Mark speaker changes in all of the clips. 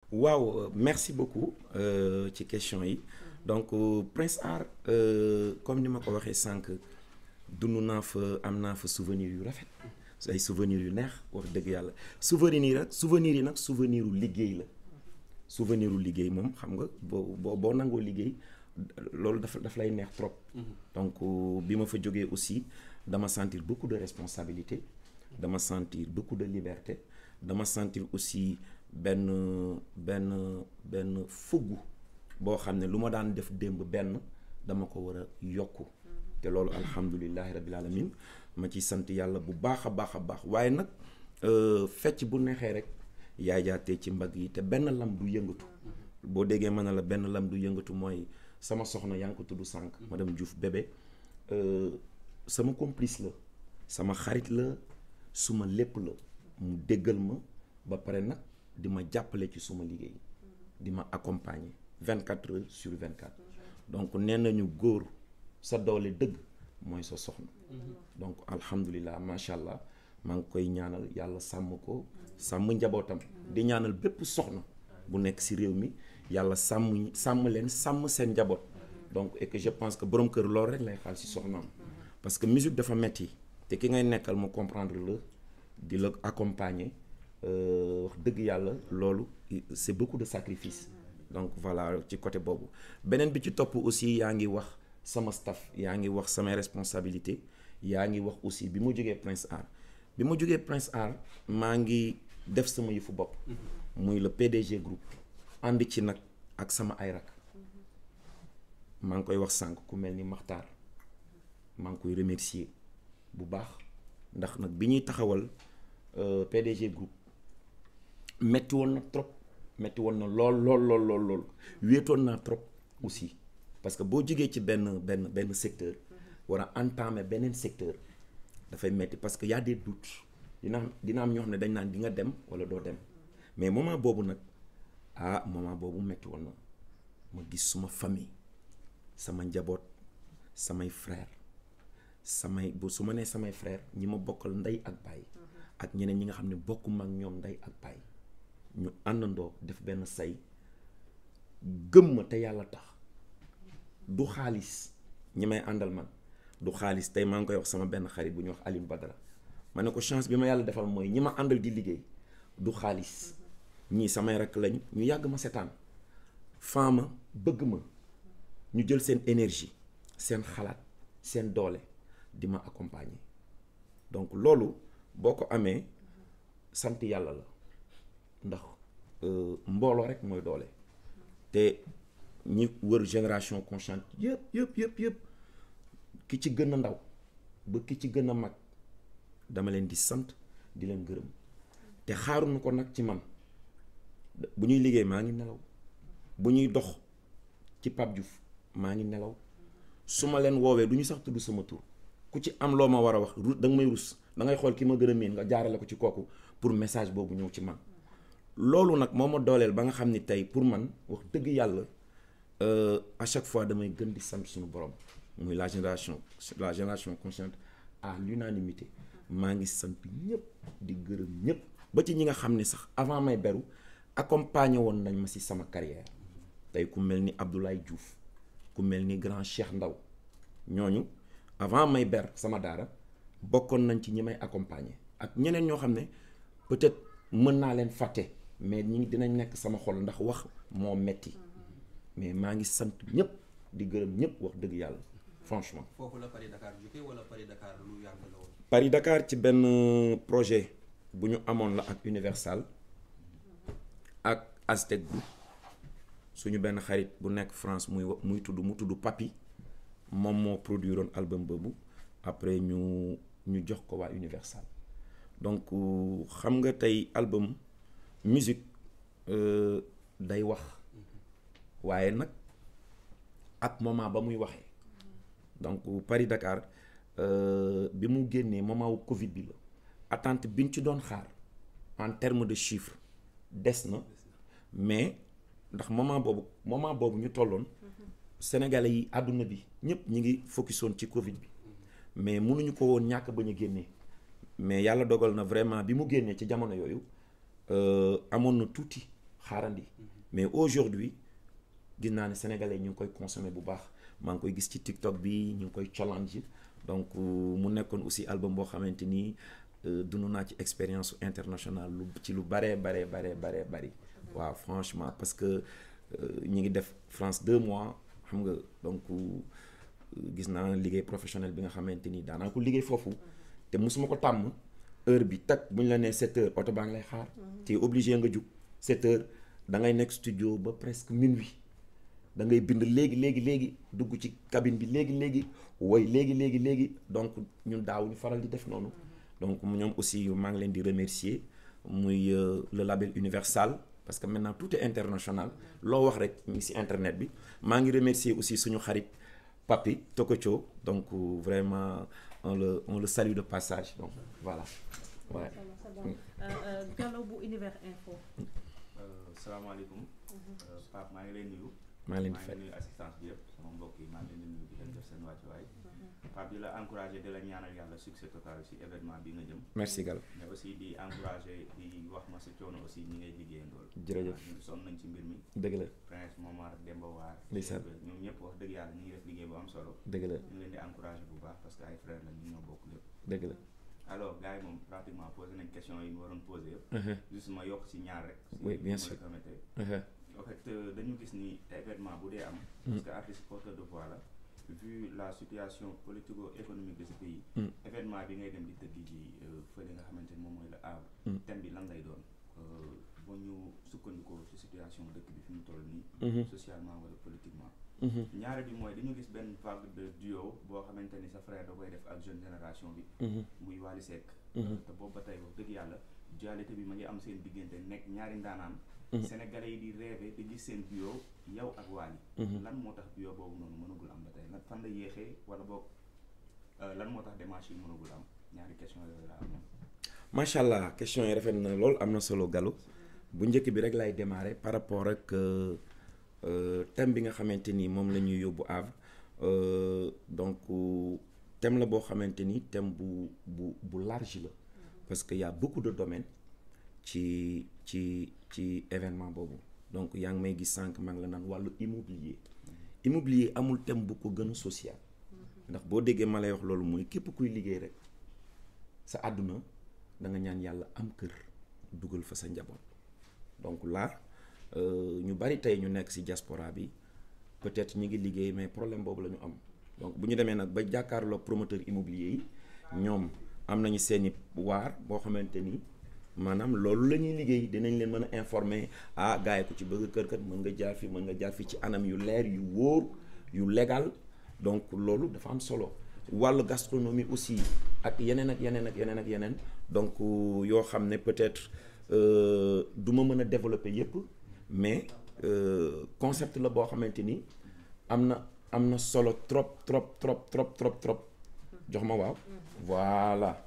Speaker 1: waaw merci beaucoup ci question yi donc Prince Art comme ni ma ko waxee sànq dund naa fa am naa fa souvenir yu rafet ay souvenir yu neex wax dëgg yàlla souvenir yi nag souvenir yi nag souvenir u liggéey la souvenir u liggéey moom xam nga boo boo boo nangoo liggéey loolu dafa daf lay neex trop donc bi ma fa jógee aussi dama sentir beaucoup de responsabilité dama sentir beaucoup de liberté dama sentir aussi benn benn benn fugg boo xam ne lu ma daan def démb benn dama ko war a yokku te loolu alhamdulilahi rabbil alamin ma ci sant yàlla bu baax a baax a baax waaye nag fecc bu neexee rek yaay jaatee ci mbagg yi te benn lam du yëngatu boo déggee mën na la benn lam du yëngatu mooy sama soxna yaa ngi ko tudd sànq madame Diouf bébé sama complice la sama xarit la suma lépp la mu déggal ma ba pare nag di ma jàppale ci suma liggéey di ma accompagner vingt quatre heures sur vingt quatre donc nee nañu góor sa doole dëgg mooy sa soxna donc alhamdulilah macha allah maa ngi koy ñaanal yàlla sàmm ko sàmm njabootam di ñaanal bépp soxna bu nekk ci réew mi yàlla sàmm sàmm leen sàmm seen njaboot donc et que je pense que borom kër loolu rek lay xaal ci soxnaam parce que musique dafa metti te ki ngay nekkal mu comprendre la di la accompagner wax dëgg yàlla loolu c'est beaucoup de sacrifice donc voilà ci côté boobu beneen bi ci topp aussi yaa ngi wax sama staff yaa ngi wax samay responsabilité yaa ngi wax aussi bi ma jógee Prince Art bi ma jógee Prince Art maa ngi def sama yëfu bopp muy le PDG groupe ànd ci nag ak sama ay rak maa ngi koy wax sànq ku mel ni Maxtaar maa ngi koy remercier bu baax ndax nag bi ñuy taxawal PDG groupe metti woon na trop metti woon na lool lool lool lool lool wéetoon naa trop aussi parce que boo jógee ci benn benn benn secteur war a entamer beneen secteur dafay metti parce que y a des doutes dina am dina am ñoo xam ne dañ naan di nga dem wala doo dem mais moment boobu nag ah moment boobu metti woon na ma gis suma famille sama njaboot samay frère samay bu su ma nee samay frère ñi ma bokkal ndey ak baay ak ñeneen ñi nga xam ne bokkuma ak ñoom ndey ak baay ñu àndandoo def benn say gëm ma te yàlla tax du xaalis ñi may àndal man du xaalis tey maa ngi koy wax sama benn xarit bu ñuy wax Aline Badara ma ne ko chance bi ma yàlla defal mooy ñi ma àndal di liggéey du xaalis ñii samay rakk lañ ñu yàgg ma setaan faama bëgg ma ñu jël seen énergie seen xalaat seen doole di ma accompagner donc loolu boo ko amee sant yàlla la ndax mbooloo rek mooy doole te ñi wër génération consciente yëpp yëpp yëpp yëpp ki ci gën a ndaw ba ki ci gën a mag dama leen di sant di leen gërëm te xaaruñu ko nag ci man bu ñuy liggéey maa ngi nelaw bu ñuy dox ci Pape Diouf maa ngi nelaw su ma leen woowee du ñu sax tudd sama tur ku ci am loo ma war a wax ru da nga may rus da ngay xool ki ma gën a miin nga jaarale ko ci kooku pour message boobu ñëw ci man loolu nag moo ma dooleel ba nga xam ni tey pour man wax dëgg yàlla à chaque fois damay gën di sant suñu borom muy la génération la génération consciente à l'unanimité maa ngi sant ñëpp di gërëm ñëpp ba ci ñi nga xam ne sax avant may beru accompagné woon nañ ma ci sama carrière tey ku mel ni Abdoulaye Diouf ku mel ni grand Cheikh Ndaw ñooñu avant may ber sama daara bokkoon nañ ci ñi may accompagner ak ñeneen ñoo xam ne peut-être mën naa leen fàtte mais ñi dinañ nekk sama xol ndax wax moo metti mais maa ngi sant ñëpp di gërëm ñëpp wax dëgg yàlla franchement.
Speaker 2: foofu la Paris Dakar jóge wala Paris Dakar lu yàgg la woon.
Speaker 1: Paris Dakar ci benn projet bu ñu amoon la ak Universal ak Aztec Group suñu benn xarit bu nekk France muy muy tudd mu tudd Papi moom moo produire woon album boobu après ñu ñu jox ko waa Universal donc xam nga tey album musique day wax waaye nag ak moment ba muy waxee donc Paris Dakar bi mu génnee moment wu Covid bi la attente bi ñu ci doon xaar en terme de chiffre des na mais ndax moment boobu moment boobu ñu tolloon sénégalais yi àdduna bi ñëpp ñi ngi focusoon ci Covid bi mais mënuñu ko woon ñàkk ba ñu génnee mais yàlla dogal na vraiment bi mu génnee ci jamono yooyu amoon na tuuti xaarandi mais aujourd'hui gis naa ne sénégalais ñu ngi koy consommer bu baax maa ngi koy gis ci TikTok bi ñu ngi koy challenge donc mu nekkoon aussi album boo xamante ni dund naa ci expérience internationale lu ci lu baree baree baree baree bari waaw franchement parce que ñi ngi def France deux mois xam nga donc gis naa liggéey professionnel bi nga xamante ni daanaa ko liggéey foofu te musuma ko tàmm heure bi tak bu ñu la nee sept heures oto baa ngi lay xaar te obligé nga jug sept heures da ngay nekk studio ba presque minuit da ngay bind léegi léegi léegi dugg ci cabine bi léegi léegi woy léegi léegi léegi donc ñun daawuñu faral di def noonu donc ñoom aussi maa ngi leen di remercier muy le label Universal parce que maintenant tout est international loo wax rek mi ngi ci internet bi maa ngi remercier aussi suñu xarit Papi Tokocho donc vraiment on le on le salue de passage donc voilà ouais.
Speaker 3: Gallo bu Univers Info.
Speaker 4: salaamaaleykum. Pape maa ngi leen nuyu.
Speaker 1: maa ngi leen di
Speaker 4: maa
Speaker 1: fay
Speaker 4: ngi nuyu assistance bi yëpp sama mbokk yi maa ngi leen di nuyu di leen def seen wàccuwaay. Pape di la encouragé di la ñaanal yàlla succès total ci événement bi nga jëm.
Speaker 1: merci Gallo
Speaker 4: mais aussi di encouragé di wax ma sa coono aussi ñi ngay liggéeyandool.
Speaker 1: jërëjëf
Speaker 4: ñun sonn nañ ci mbir mi.
Speaker 1: dëgg la
Speaker 4: Prince Momar Demba Waar.
Speaker 1: ndeysaan
Speaker 4: ñoom ñëpp wax dëgg yàlla ñu ngi def liggéey bu am solo.
Speaker 1: dëgg la
Speaker 4: ñu ngi leen di encouragé bu baax parce que ay frères la ñu ñoo bokk lépp.
Speaker 1: dëgg la
Speaker 4: alors gars yi moom pratiquement posé nañ question yi ñu waroon posé yëpp.
Speaker 1: Uh-huh.
Speaker 4: juste ma yokk ci ñaar rek. si
Speaker 1: Oui, bien
Speaker 4: ni ma
Speaker 1: sûr.
Speaker 4: la permettez.
Speaker 1: Uh-huh.
Speaker 4: en fait euh, dañu gis ni événement bu dee am. parce que artiste porteur de voix la. vu la situation politico-économique de ce pays.
Speaker 1: Mm.
Speaker 4: événement bi ngay dem di tëgg ji euh, fële nga xamante ni moom mooy la Havre.
Speaker 1: Mm.
Speaker 4: thème bi lan lay doon euh, ba ñu sukkandikoo ci situation dëkk bi fi mu toll nii.
Speaker 1: Mhm.
Speaker 4: socialement wala politiquement.
Speaker 1: Mhm.
Speaker 4: ñaare bi mooy dañu gis benn vague de duo boo xamante ni sa frère da koy def ak jeune génération bi.
Speaker 1: Mhm.
Speaker 4: muy Wally Seck.
Speaker 1: Mhm.
Speaker 4: te boobu ba tey wax dëgg yàlla dualité bi ma ngi am seen diggante nekk ñaari ndaanaan.
Speaker 1: Mhm.
Speaker 4: Sénégalais yi di rêver di gis seen duo yow ak Wally.
Speaker 1: Mhm.
Speaker 4: lan moo tax duo boobu noonu mënagul am ba tey lan fan la yéexee wala boog euh, lan moo tax démarche yi mënagul am ñaari question yooyu la am ñoom.
Speaker 1: macha allah question yi rafet na lool am na solo Gallo bu njëkk bi rek lay démarrer par rapport ak euh, euh, thème bi nga xamante ni moom la ñuy yóbbu Havre euh, donc thème la boo xamante ni thème bu bu bu large la parce que y a beaucoup de domaines ci ci ci événement boobu donc yaa ngi may gis sànq maa ngi la naan wàllu immobilier immobilier amul thème bu ko gën a social ndax boo déggee ma lay wax loolu mooy képp kuy liggéey rek sa àdduna da nga ñaan yàlla am kër dugal fa sa njaboot donc là euh, ñu bari tey ñu nekk ci diaspora bi peut-être ñu ngi liggéey mais problème boobu la ñu am donc bu ñu demee nag ba jàkkaarloo promoteur immobilier yi ñoom am nañu seeni waar boo xamante ni maanaam loolu la ñuy liggéey dinañ leen mën a informer ah gars yi ku ci bëgg kër kat mën nga jaar fi mën nga jaar fi ci anam yu leer yu wóor yu légal donc loolu dafa am solo wàllu gastronomie aussi ak yeneen ak yeneen ak yeneen ak yeneen donc yoo xam ne peut-être euh, du ma mën a développer yépp mais euh, concept la boo xamante ni am na am na solo trop trop trop trop trop trop jox ma waaw voilà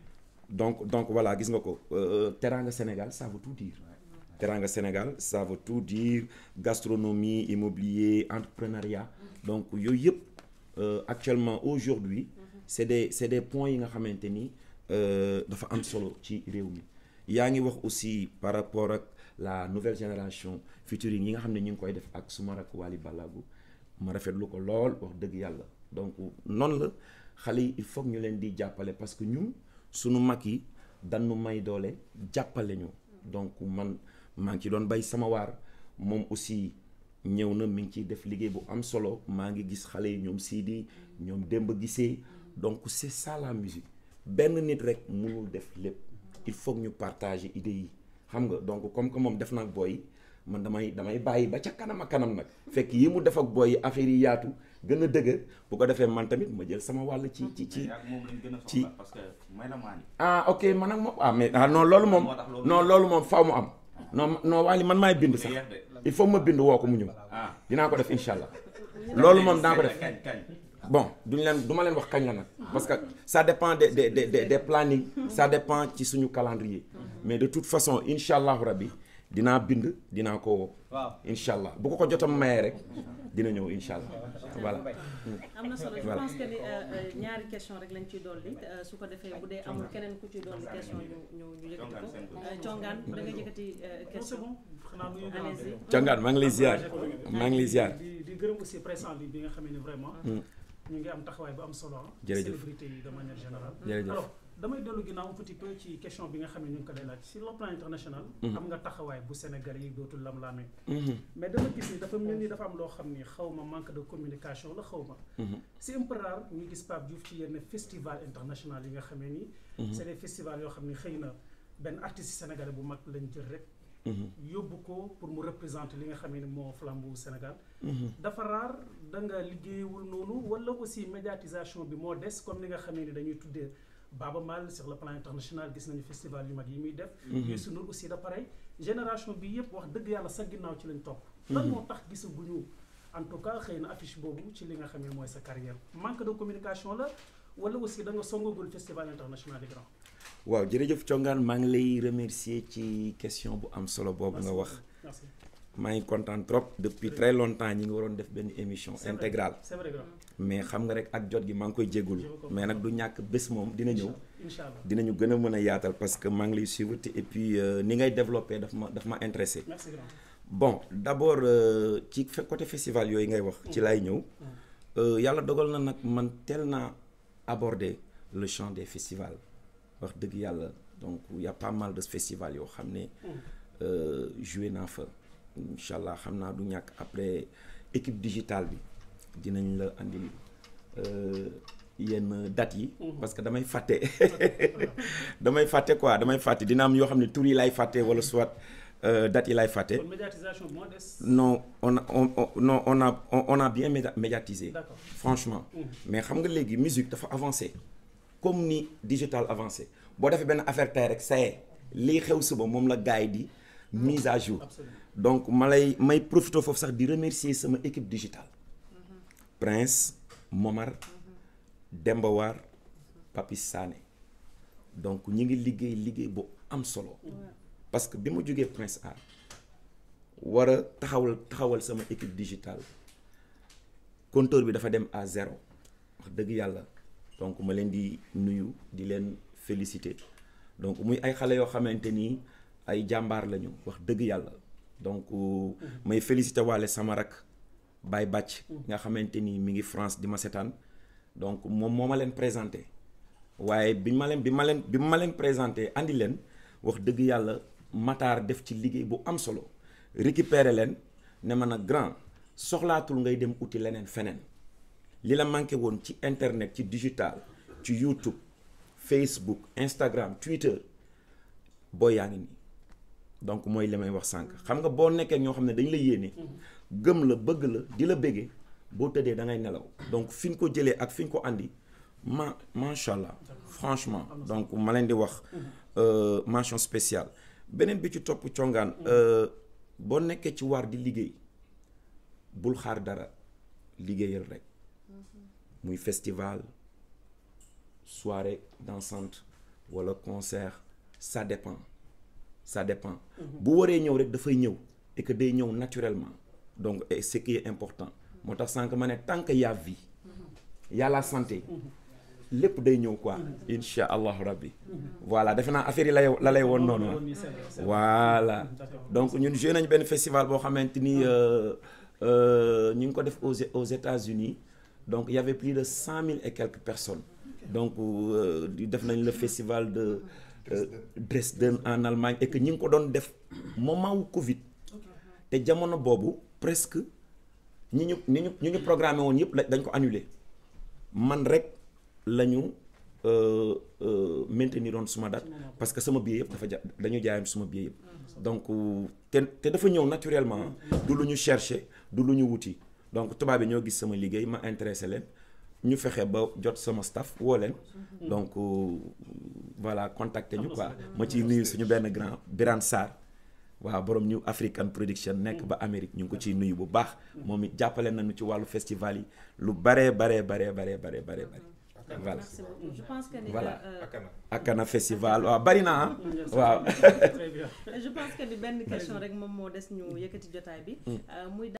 Speaker 1: donc donc voilà gis nga ko euh, Teranga Sénégal ça veut tout dire Teranga Sénégal ça veut tout dire gastronomie immobilier entrepreneuriat donc yooyu yëpp euh, actuellement aujourd'hui c'est des c'est des points yi nga xamante ni euh, dafa am solo ci réew mi yaa ngi wax aussi par rapport ak la nouvelle génération featuring yi nga xam ne ñu ngi koy def ak suma rak Wally Ballago ma rafetlu ko lool wax dëgg yàlla donc noonu la xale yi il faut que ñu leen di jàppale parce que ñun sunu mag yi dañu may doole jàppale ñu donc man maa ngi ci doon bay sama waar moom aussi ñëw na mi ngi ciy def liggéey bu am solo maa ngi gis xale yi ñoom Sidi ñoom Demba gisee donc c'est ça la musique benn nit rek mënul def lépp il faut que ñu partager idées yi xam nga donc comme que moom def na ak booy yi man damay damay bàyyi ba ca kanam a kanam nag fekk yi mu def ak booy yi affaire yi yaatu gën a dëgër bu ko defee man tamit ma jël sama wàll ci ci ci
Speaker 4: mais ak moom lañ gën a
Speaker 1: ci-
Speaker 4: soxla parce que may la maa ni
Speaker 1: ah ok man ak moom ah mais ah non loolu moom
Speaker 4: Moo tax loolu-
Speaker 1: non loolu moom faw mu am non non Wally man maay bind sax
Speaker 4: yeex de.
Speaker 1: il faut ma bind woo ko mu ñëw
Speaker 4: ah
Speaker 1: dinaa ko def incha allah loolu moom dinaa ko def
Speaker 4: kañ kañ
Speaker 1: bon duñ leen du ma leen wax kañ la nag parce que ça dépend des des des des des plannings ça dépend ci suñu calendrier mais de toute façon incha allahu rabbi dinaa bind dinaa ko woo
Speaker 2: waaw
Speaker 1: incha allah bu ko ko jotam mayee rek dina ñëw incha allah voilà.
Speaker 3: am na solo je
Speaker 1: Voilà.
Speaker 3: pense que ni euh, euh, ñaari question rek lañ ciy dolli euh, su ko defee bu dee amul keneen ku ciy dolli question ñu ñu ñu yëkkati ko Euh, congaan da nga yëkkati euh,
Speaker 5: c'est
Speaker 3: question
Speaker 5: bon xanaa nuyu naa
Speaker 3: allez-y
Speaker 1: Congaan maa ngi lay ziar maa ngi lay ziar.
Speaker 5: di di gërëm aussi presse en ligne bi nga xam ne vraiment
Speaker 1: Mm.
Speaker 5: ñu ngi am taxawaay bu am solo ah
Speaker 1: Jërëjëf.
Speaker 5: célébrité yi de manière générale
Speaker 1: jërëjëf
Speaker 5: alors damay dellu ginnaaw un petit peu ci question bi nga xam ne ñu ngi ko day laaj sur le plan international
Speaker 1: Mhm.
Speaker 5: am nga taxawaay bu Sénégal yi dootul lam-laamee
Speaker 1: Mhm,
Speaker 5: mais dama gis ni dafa mel ni dafa am loo xam ni xaw ma manque de communication la xaw ma
Speaker 1: mhm,
Speaker 5: c'est un peu rare ñu gis Pape Diouf ci yenn festival international yi nga xamee ni
Speaker 1: mhm,
Speaker 5: c'est des festivals yoo xam ni xëy na benn artiste sénégalais bu mag lañ jël rek
Speaker 1: mhm,
Speaker 5: yóbbu ko pour mu représenter li nga xamee ni moo flambeau Sénégal
Speaker 1: mhm.
Speaker 5: dafa raar da nga liggéeyewul noonu wala aussi médiatisation bi moo des comme ni nga xamee ni dañuy tuddee Baba Maal sur le plan international gis nañu festival yu mag yi muy def Youssou Ndour aussi da pareil génération bi yëpp wax dëgg yàlla sa ginnaaw ci lañ topp lan moo tax gisaguñu en tout cas xëy na affiche boobu ci li nga xamee mooy sa carrière manque de communication la wala aussi da nga songagul festival international yi grand
Speaker 1: waaw jërëjëf Congaan maa ngi lay remercier ci question bu am solo boobu nga wax
Speaker 5: merci
Speaker 1: maa ngi kontaan trop depuis très longtemps ñi ngi waroon def benn émission
Speaker 5: C'est vrai.
Speaker 1: intégrale
Speaker 5: c'est vrai grand
Speaker 1: mais xam nga rek ak jot gi maa ngi koy jégalu
Speaker 5: Je vous comprends.
Speaker 1: mais nag du ñàkk bés moom dina ñëw
Speaker 5: incha allah
Speaker 1: dinañu gën a mën a yaatal parce que maa ngi lay suivre te et puis euh, ni ngay développé daf ma daf ma intéressé
Speaker 5: merci grand
Speaker 1: bon d'abord euh, ci fe- côté festival yooyu ngay wax ci laay ñëw Euh, yàlla dogal na nag man teel naa aborder le champ des festivals wax dëgg yàlla donc y a pas mal de festivals yoo xam ne euh, joué naa fa incha allah xam naa du ñàkk après équipe digitale bi dinañ la andil euh, yenn dates yi parce que damay fàtte damay fàtte quoi damay fàtte dina am yoo xam ne tur yi lay fàtte wala soit euh, dates yi lay fàtte
Speaker 5: kon médiatisation bi moo des
Speaker 1: non on a on, on non on a on, on a bien média- médiatisé
Speaker 5: d'accord
Speaker 1: franchement
Speaker 5: Mhm.
Speaker 1: mais xam nga léegi musique dafa avancé comme ni digital avancé boo defee benn affaire tey rek ça y est lii xew suba moom la gars yi di mise à jour
Speaker 5: absolument
Speaker 1: donc ma lay may profité foofu sax di remercier sama équipe digitale Prince Momar Demba War Papis Sané donc ñi ngi liggéey liggéey bu am solo parce que bi ma jógee Prince Art war a taxawal taxawal sama équipe digitale compteur bi dafa dem à zéro wax dëgg yàlla donc ma leen di nuyu di leen féliciter donc muy ay xale yoo xamante ni ay jàmbaar lañu wax dëgg yàlla donc may féliciter waale sama rak Baye Bàcc nga xamante ni mi ngi France di ma setaan donc moom moo ma leen présenté waaye bi ma leen bi ma leen bi ma leen présenté andi leen wax dëgg yàlla Matar def ci liggéey bu am solo récupérer leen ne ma nag grand soxlaatul ngay dem uti leneen feneen li la manqué woon ci internet ci digital ci YouTube Facebook Instagram Twitter boo yaa ngi nii donc mooy li may wax sànq xam nga boo nekkee ñoo xam ne dañ la yéene gëm la bëgg la di la bëggee boo tëddee da ngay nelaw donc fi ñu ko jëlee ak fi ñu ko andi ma macha allah franchement donc ma leen di wax euh, mention spéciale beneen bi ci topp congaan euh, boo nekkee ci waar di liggéey bul xaar dara liggéeyal rek muy festival soirée dansante wala concert ça dépend ça dépend bu waree ñëw rek dafay ñëw et que day ñëw naturellement donc et ce qui est important moo tax sànq ma ne tant que y a vie y a la santé lépp day ñëw quoi insha allahu rabbi voilà defe naa affaire yi lay la lay woon noonu ah voilà donc ñun joué nañu benn festival boo xamante ni euh, euh, ñu ngi ko def aux aux États-Unis donc il y avait plus de cent mille et quelques personnes donc euh, def nañ le festival de euh, Dresden en Allemagne et que ñi ngi ko doon def moment wu Covid te jamono boobu presque ñi ñu ñi ñu ñi ñu programmé woon yëpp la dañ ko annulé man rek la ñu euh, euh, maintenir doon suma date parce que sama billet yëpp dafa ja dañu jaayoon suma billet yëpp donc te te dafa ñëw naturellement du lu ñu chercher du lu ñu wuti donc tubaab bi ñoo gis sama liggéey ma intéressé leen ñu fexe ba jot sama staff woo leen donc euh, voilà contacter ñu quoi ma ciy nuyu suñu benn grand Birane Sarr waaw borom New African Production nekk ba Amérique ñu ngi ko ciy nuyu bu baax moom it jàppale nañu ci wàllu festival yi lu baree baree baree baree baree baree bare voilà
Speaker 3: merci beaucoup je pense que ni
Speaker 1: Voilà.
Speaker 3: euh,
Speaker 2: akana
Speaker 1: Akana festival waaw bari na ah waaw
Speaker 5: très bien
Speaker 3: je pense que ni benn question rek moom moo des ñu yëkkati jotaay bi euh, muy